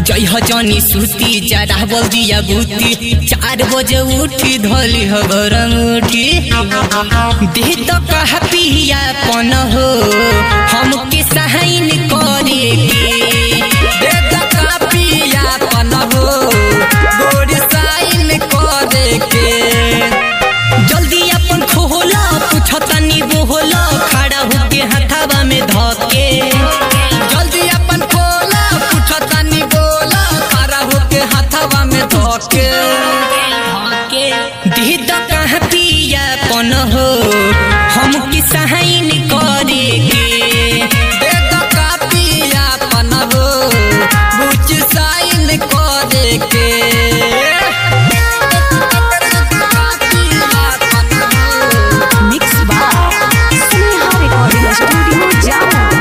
जय हो जनी सूती जरा बोल दिया बूती चार बजे उठी धोली हो गरम उठी देह तो कहा पिया पन हो हम के सहाइन करे के बेटा का पिया पन हो गोरी साइन करे के जल्दी अपन खोला पूछो तनी बोला खड़ा होके हथावा में धके जल्दी अपन खोला पूछो तनी बोला खड़ा होके हथवा में धोके देह तो कहा पिया पन हो हम के सहाइन करे के बेटा का पिया पन हो बुच साइन करे के mix by Sneha recording studio जामो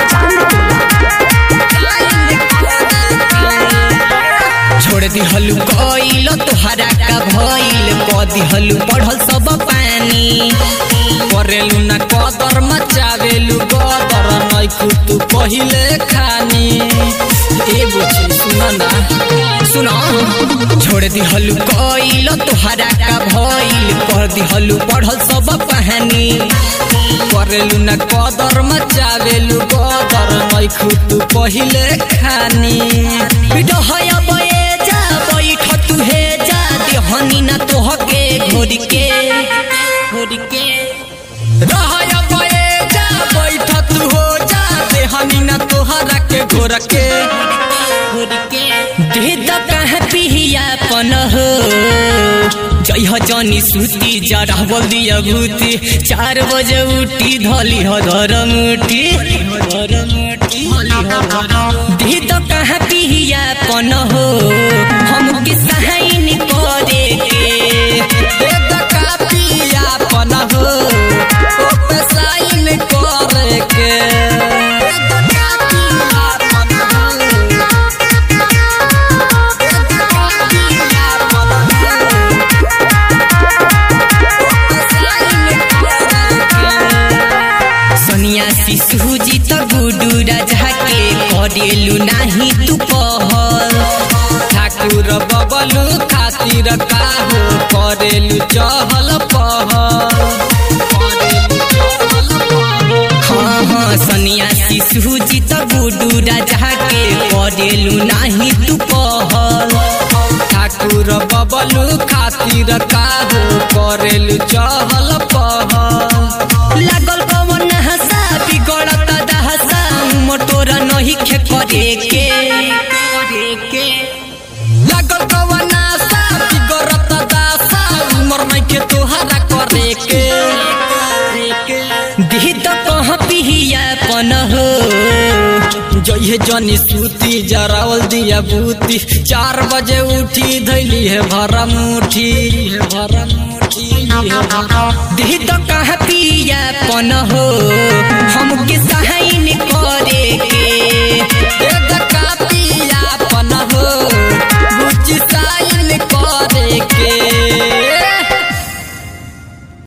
छोड़ दिहलु कइल तोहरा का भइल क दिहलु पढ़ल सब पानी करेलु न कदर मचावेलु गदर नै कुतु पहिले खानी ए बुची सुन ना सुन छोड़ दिहलु कइल तोहरा का भइल कर दिहलु पढ़ल सब पानी करेलु न कदर मचावेलु गदर नै कुतु पहिले खानी डहय बये जा बैठ तू हे जा देहनी न तोहके घोरी के घोरी के रहय बए जा बैठ तू हो जा देहनी न तोहरा के घोर के देह तो कहाँ पिया पन हो जय हो जनी सूती जरा बोल दिया भूती चार बजे उठी धली हो धरम उठी देह तो कहाँ पिया पन हो हम के सहाइन करे के बेटा का पिया पन हो ओपे साइन करे के बेटा का पिया पन हो बेटा का पिया पन हो ओपे साइन करे के सोनिया शिशु जी तो गुडू राजा के करेलू नाही तू पहल ठाकुर बबलू खातिर काहो करेलु चहल पहल करेलु चहल पहल हाँ हाँ सोनिया शिशु जी तो गुडू राजा के करेलू नाही तू पहल ठाकुर बबलू खातिर काहो करेलु चहल पहल लागल पवन हसा बिगड़त दहसा मोटोर नहीं खे करे के लागल कवना सा बिगड़त दासा उमर नहीं के तोहरा करे के देह तो कहाँ पिया पन हो जइहे जनी सूती जरावल दिया बूती चार बजे उठी धैली है भरा मुठी है भरा मुठी है भरा देह तो कहाँ पिया पन हो